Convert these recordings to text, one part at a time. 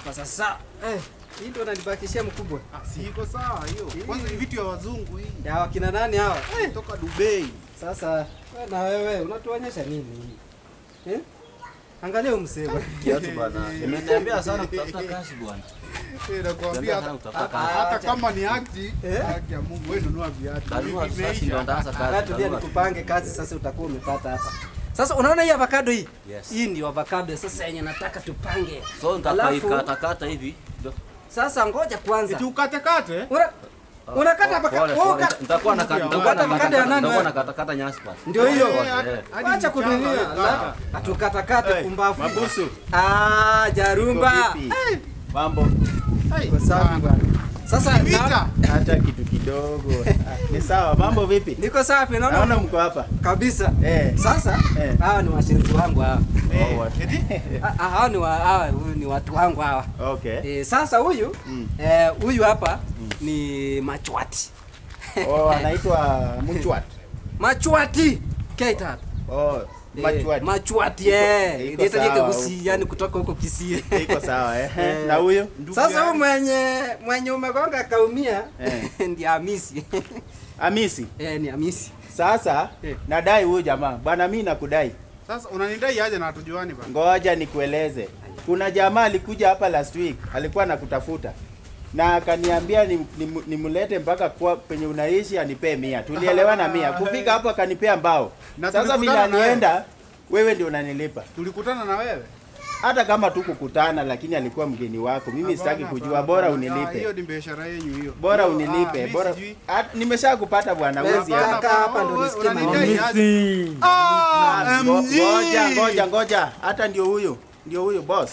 hapa sasa. Eh, hii ndio nanibakishia mkubwa. Ah, si iko sawa hiyo. Kwanza ni vitu ya wazungu hii. Ya wakina nani hawa? Eh, Toka Dubai. sasa wewe na wewe unatuonyesha nini? Eh? Angalia huyu mzee bwana. Kiatu bwana. Nimeniambia sana kutafuta kazi bwana. Eh, nakwambia Niambia sana hata kutafuta Ah, kazi. hata acha. kama ni akti, Eh? haki ya Mungu wewe nunua viatu. Kanunua Hivi sasa ndio imeisha. ndaanza kazi. Hata tulia Kanunua. nikupange kazi sasa utakuwa umepata hapa. Sasa unaona hii avocado hii? Yes. Hii ndio avocado sasa yenye nataka tupange. So Alafu- nitakaikata hivi. Ndio. Sasa ngoja kwanza. Eti ukate kate. Una unakata Pole, avocado. pole. wewe uka- Nitakuwa na Unakata nitakuwa na avocado ya nani nitakuwa wewe? na kata kata nyasi basi. Ndio hiyo. Pole, hadi- eh. hadi Acha mchanga kudunia. unakata. Atukatakate Hey, kumbafu. Mabusu. Ah, Jarumba. Uko vipi? Mambo Hey, Kwa safi bwana. Sasa Vita. na, hata kitu kidogo. Ah, Ni sawa. Mambo vipi? niko safi Naona naona mko hapa. kabisa. Eh. Sasa Eh. hawa ni washiriki wangu hawa. Oh, what? Ah, ah, Hawa ni wa, hawa huyu ni watu wangu hawa. Okay. Eh, sasa huyu Mm. eh, huyu hapa ni Machwati. Oh, anaitwa Mchwat. Machwati. Keita hapa. Oh, Machwat. Eh, Machwati eh. Iko Ndio tajika sawa. Kisii yani kutoka huko Kisii. Iko sawa eh. Eh. Na huyo? Sasa huyu yangu. mwenye mwenye umegonga kaumia Eh. ndiye Hamisi. Amisi. eh, ni Hamisi. Sasa Eh. nadai huyu jamaa. Bwana mimi nakudai. Sasa unanidai aje na hatujuani bana? Ngoja nikueleze. Kuna jamaa alikuja hapa last week, alikuwa anakutafuta na akaniambia nimlete ni, nimlete mpaka kwa penye unaishi anipee mia. Tulielewana mia. Kufika hapo akanipea mbao. Na Sasa vile tulikutana na anienda, wewe ndio unanilipa. Tulikutana na wewe. Hata kama tu kukutana, lakini alikuwa mgeni wako. Mimi sitaki Hapana, kujua, hapana, bora hapana. Ah, unilipe. Hiyo ni biashara yenu hiyo. Bora Hiyo, ah, unilipe. mimi Bora sijui. At- nimeshakupata bwana, Best wezi Kaka hapa. hapa ndo wewe nisikie unanidai maneno. aje? Ah, Ngo- MG. Ngoja, ngoja, ngoja. Hata ndio huyo, ndio huyo boss.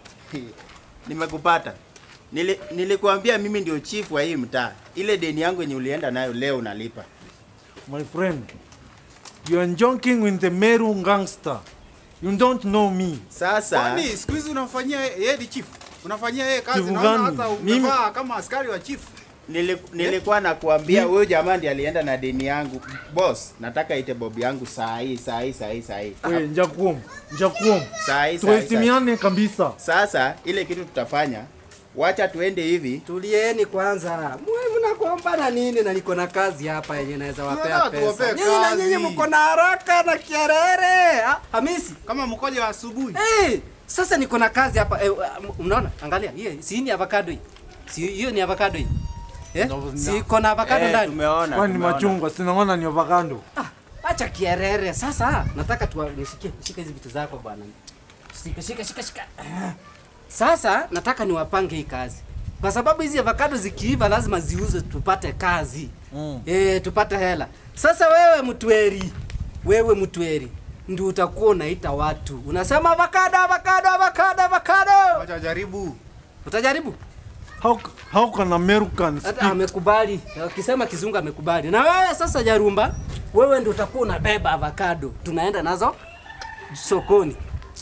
Nimekupata. Nili, nilikuambia mimi ndio chief wa hii mtaa. Ile deni yangu yenye ulienda nayo leo unalipa. My friend, you are joking with the Meru gangster. You don't know me. Sasa Kwani siku hizi unamfanyia yeye ni chief? Unafanyia yeye kazi Chief naona gani? hata Mimi- umevaa kama askari wa chief. nili, nilikuwa nakuambia huyo jamaa ndiye alienda na deni yangu. Boss, nataka ite bob yangu saa hii, saa hii, saa hii, saa hii. We, njakuom, njakuom. Saa hii, saa hii, saa hii. Tuheshimiane kabisa. Sasa ile kitu tutafanya, wacha tuende hivi. Tulieni kwanza. Mwe mnakuomba na nini na niko na kazi hapa yenye naweza wapea Tunataka pesa. tuwapee Nyinyi na kazi. nyinyi mko na haraka na kierere. Ah, Hamisi. Kama mkoja wa asubuhi. Eh, sasa niko na kazi hapa. Eh, unaona? Angalia. Hii si ni avocado hii. Si hiyo ni avocado hii. Eh? Si iko na avocado Eh, ndani. tumeona. Kwani ni tumeona. machungwa, sinaona ni avocado. Ah, acha kierere. Sasa nataka tu nishike shika hizi vitu zako bwana. Shika shika shika shika. Ah. Sasa nataka niwapange hii kazi. Kwa sababu hizi avocado zikiiva lazima ziuzwe tupate kazi. Mm. Eh, tupate hela. Sasa wewe mtweri, wewe mtweri ndio utakuwa unaita watu. Unasema avocado, avocado, avocado, avocado. Wacha jaribu. Utajaribu? How, how can American Hata speak? amekubali. Akisema kizungu amekubali. Na wewe sasa Jarumba, wewe ndio utakuwa unabeba avocado. Tunaenda nazo sokoni.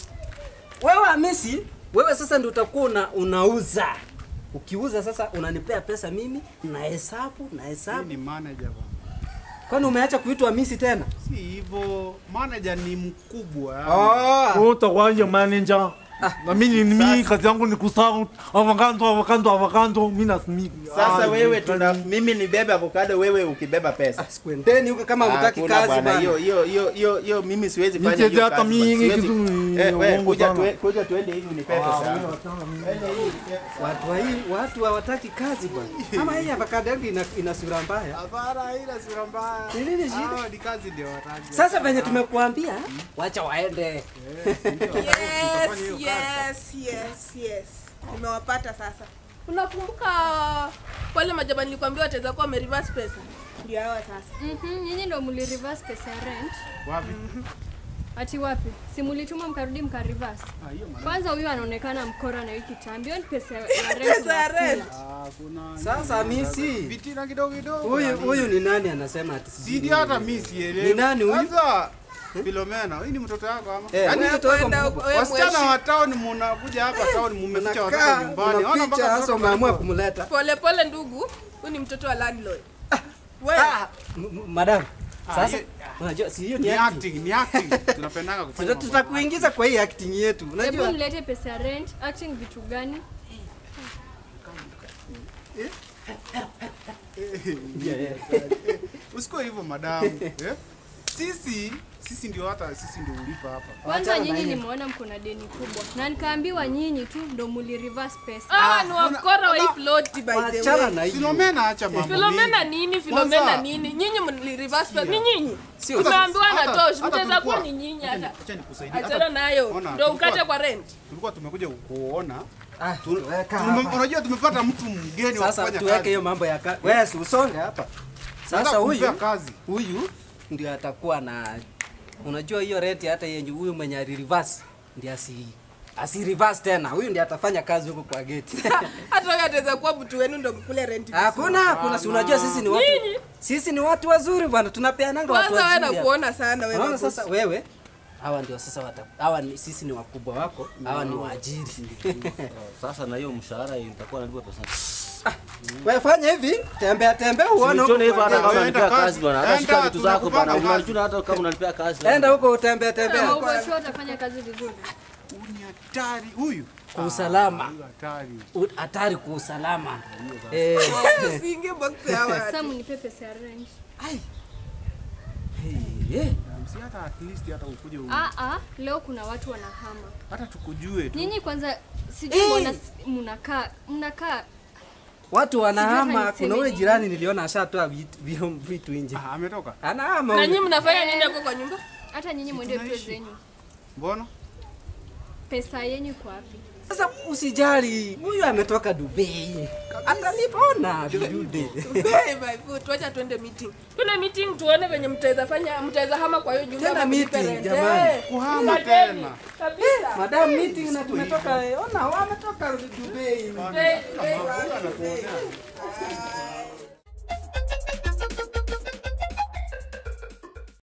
Wewe Hamisi, wewe sasa ndio utakuwa una, unauza. Ukiuza sasa unanipea pesa mimi na hesabu na Mimi hesabu. ni manager bana. Kwani umeacha kuitwa Hamisi tena? Si hivyo, manager ni mkubwa. Oh. Wewe utakuwaje manager? Na mimi ni mimi kazi yangu ni kusahau avocado, avocado, avocado. Mimi nasimi. Sasa Ah, wewe ni- tuna mimi nibebe avocado, wewe ukibeba pesa. Sikwendeni huko kama hutaki Hakuna kazi bwana, bana. hiyo hiyo hiyo hiyo hiyo mimi siwezi fanya Nicheze hiyo hata kazi bwana, mimi siwezi. kitu ni Eh, wewe uongo kuja sana. tue- kuja tuende hivi unipe pesa. yangu. Ende hivi unipe pesa. Watu wa hii watu hawataki kazi bwana. Kama hii avocado yangu ina, ina sura mbaya. Hapana, ila sura mbaya. Ni nini shida? Hao ni kazi ndio wataki. Sasa venye tumekuambia, wacha waende. Yes, yes, yes, yes. Nimewapata sasa. Unakumbuka wale majaba nilikwambia wataweza kuwa wamereverse pesa? Ndio hawa sasa. Mhm, nyinyi ndo muli reverse pesa ya rent. Wapi? Ati wapi? Si mulituma mkarudi mka reverse. Ah, hiyo maana. Kwanza huyu anaonekana mkora na wiki kitambi. Hiyo ni pesa ya rent. Pesa ya unakula. rent. Ah, kuna Sasa Hamisi, vitina kidogo kidogo. huyu yani. huyu ni nani anasema ati sijui Sidi nini? hata mimi sielewi. Ni nani huyu? Sasa Filomena, huyu ni mtoto wako ama? Eh, Yaani mtoto wako Kwenda mkubwa. wewe wasichana mweshi- wa town mnakuja hapa town mmeficha watoto Unakaa, nyumbani. Ona unaficha mpaka hasa mtoto umeamua mdogo. kumleta. Pole pole ndugu, huyu ni mtoto wa landlord. Wewe Ah, m- m- madam. Ah, Sasa hiyo- unajua si hiyo ni Ni acting. acting, ni acting. Tunapendanga kufanya Tuta- mambo. Tutakuingiza kwa hii acting yetu. Hebu Unajua? nilete pesa ya rent. Acting vitu gani? Usikuwe hivyo madamu. Eh? Sisi sisi ndio hata sisi ndio ulipa hapa. Kwanza Wachana na nyinyi hiyo. nimeona mko na deni kubwa, na nikaambiwa nyinyi tu ndo muli reverse pesa. Ah, ni wakora wa hii ploti by the Wachana way. na hiyo. Filomena acha mambo. Filomena mingi. nini? Filomena Kwanza- nini? Nyinyi mli reverse pesa. Ni nyinyi. Sio. Tumeambiwa na Hata- tosh, hata mtaweza kuwa tulikuwa- ni nyinyi hata. Acha nikusaidie. Hata- Achana nayo. Ona, Ndio tulikuwa- ukate kwa rent. Tulikuwa tumekuja kuona. Ah, tuweka Tume- hapa. Unajua tumepata mtu mgeni wa Sasa kufanya tuweke kazi. hiyo mambo ya kazi. Wewe si usonge hapa. Sasa Nataka kumpea huyu kazi. huyu ndio atakuwa na unajua hiyo rent hata yenye huyu mwenye ali reverse ndio asi asi reverse tena. Huyu ndiye atafanya kazi huko kwa gate. Hata wewe ataweza kuwa mtu wenu ndio mkule rent. Hakuna, hakuna. Si unajua sisi ni watu Nyinyi? sisi ni watu wazuri bwana, tunapeananga watu Kwanza wewe wazuri. hapa. nakuona sana wewe. Unaona boss. sasa wewe hawa ndio sasa wata, hawa ni, sisi ni wakubwa wako, hawa ni waajiri. Sasa na hiyo mshahara nitakuwa nalipa pesa. Wewe fanya hivi, tembea tembea uone huko. Usione hivyo hata kwa kama Wewe enda unanipea kazi. kazi bwana. Hata Enda, shika vitu zako bwana. tunakupanga kazi. Unajua hata kama unanipea kazi. gate. Enda huko utembea Kama tembea uko sure utafanya kazi vizuri. Huyu ni hatari huyu. kwa usalama. Huyu hatari. U- Hatari kwa usalama. Eh, Usiingie box ya watu. Sasa mnipe pesa ya rent. eh, Si hata at least hata ukuje u- Ah ah, leo kuna watu wanahama. hata tukujue tu. Nyinyi kwanza sijui Eh. mbona s- mnakaa mnakaa watu wanahama. Sijui hata Kuna ule niseme jirani niliona ashatoa vitu vitu- vitu nje, Ah, ametoka. anahama Na huyu. nyinyi mnafanya nini hapo kwa nyumba? hata nyinyi mwende pesa tunaishi. zenyu. Mbona? Pesa yenyu iko wapi? Sasa usijali, huyu ametoka Dubai, atalipona vidude. Hey, my foot, wacha tuende meeting. Tuende meeting tuone venye mtaweza fanya mtaweza hama kwa hiyo nyumba. Tena ama mlipe meeting, rent. jamani. Eh, Kuhama tuendeni. tena. Kabisa. Madam meeting na tumetoka, ona wametoka Dubai. Hey, hey, hey.